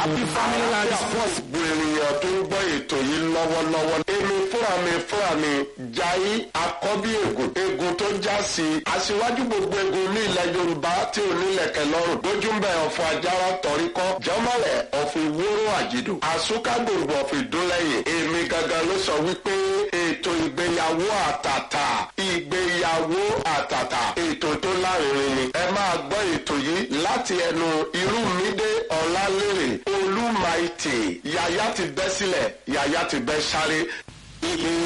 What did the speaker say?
happy family land sports bu ènìyàn tó ń gbọ́ ètò yìí lọ́wọ́lọ́wọ́. èmi fúnra mi fúnra mi jayé àkọ́bí ègùn ègùn tó já sí i. aṣíwájú gbogbo ègùn ní ilẹ̀ yorùbá tí ò nílẹ̀kẹ̀ lọ́rùn. lójúmbẹ̀ ọ̀fọ̀ ajára tọ̀ríkọ́ jọ́mọ̀lẹ̀ ọ̀fọ̀ ìwóró àjìdù. àsúkágbòǹgbò ọ̀fọ̀ ìdúnlẹ̀yìn. èmi gangan ló sọ wípé ètò ìgbéyàwó àtàtà ìgbéyàwó àtàtà ètò tó lárinrin ni. ẹ máa gbọ́ ètò yìí láti ẹnu irúmídé ọ̀làlérè olúmaìtì yàyà ti bẹ́ sílẹ̀ yàyà ti bẹ́ sáré. ibi